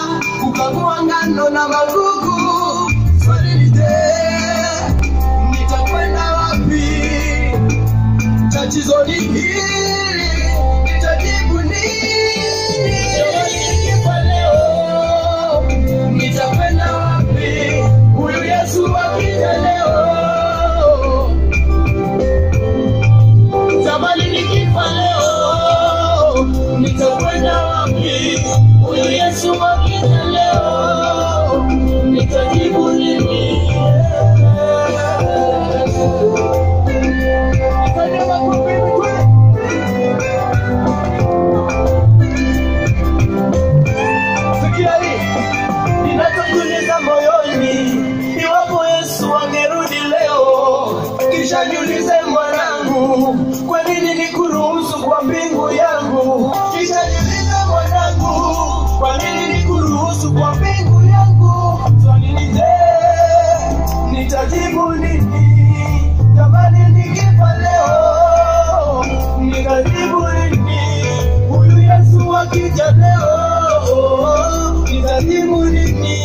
kukagua ngano na magugu. Swali ni je, nitakwenda wapi? Tatizo ni hili, nitajibu nini? Nikifa leo, nitakwenda wapi? Huyu Yesu akija leo Jamani, nikifa leo nitakwenda wapi? Huyu Yesu akija leo nitajibu nini? Nifanye makofi mtwe. Sikia hii ninachojiuliza moyoni, iwapo Yesu angerudi leo, kisha niulize mwanangu, kwa nini nikuruhusu kwa mbingu yangu? Kisha niulize mwanangu, kwa nini nikuruhusu kwa mbingu yangu? Swali ni je, nitajibu nini? Jamani, nikifa leo, nitajibu nini? Huyu Yesu akija leo, nitajibu nini?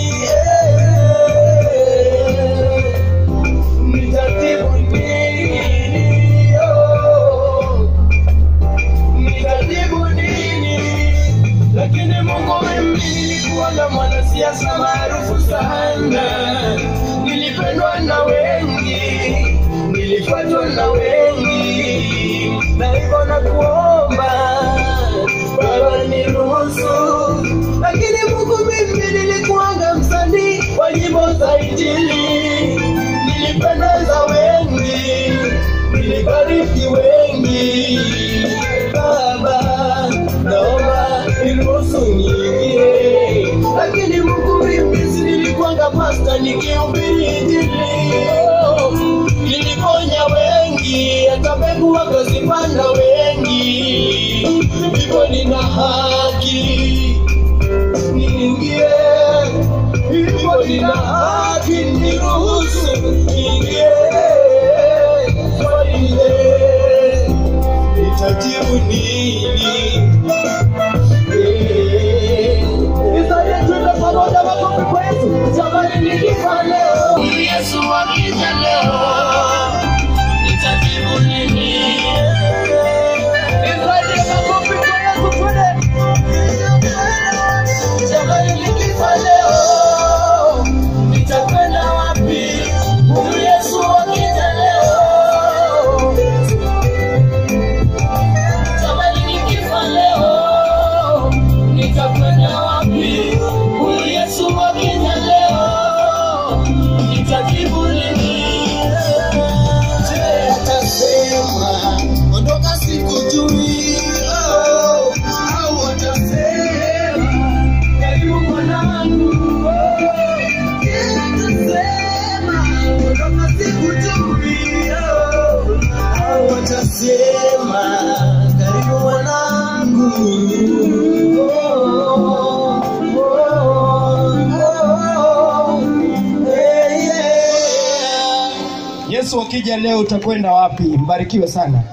Nitajibu nini? Oh, Nitajibu nini? Lakini Mungu mimi nilikuwa na mwanasiasa maarufu sana, nilipendwa na wengi, nilifuatwa na wengi, na hivyo nakuomba Baba niruhusu. Lakini Mungu mimi nilikuanga msanii wa nyimbo za Injili, nilipendeza wengi, nilibariki wengi. Baba, naomba niruhusu niingie. Lakini Mungu mimi si nilikuanga pasta nikihubiri Injili. Oh, Niliponya wengi, hata mbegu wakazipanda wengi. Hivyo nina haki niingie, hivyo nina haki niruhusu niingie. Swali ni je, nitajibu nini? Eh, Nisaidie tuende pamoja, makofi kwa Yesu. Jamani, nikifa leo, Yesu akija leo, nitajibu nini? Nisaidie makofi kwa Yesu, twende. Jamani, nikifa leo, nitakwenda wapi? Huyu Yesu akija leo. Jamani, nikifa leo, nitakwenda wapi? Huyu Yesu akija leo, nitajibu nini? Je, atasema ondoka sikujui? Oh, au atasema karibu mwanangu? Oh, je, atasema ondoka sikujui? Oh, au atasema karibu mwanangu? Oh, oh, oh, eh, yeah. Yesu akija leo utakwenda wapi? Mbarikiwe sana.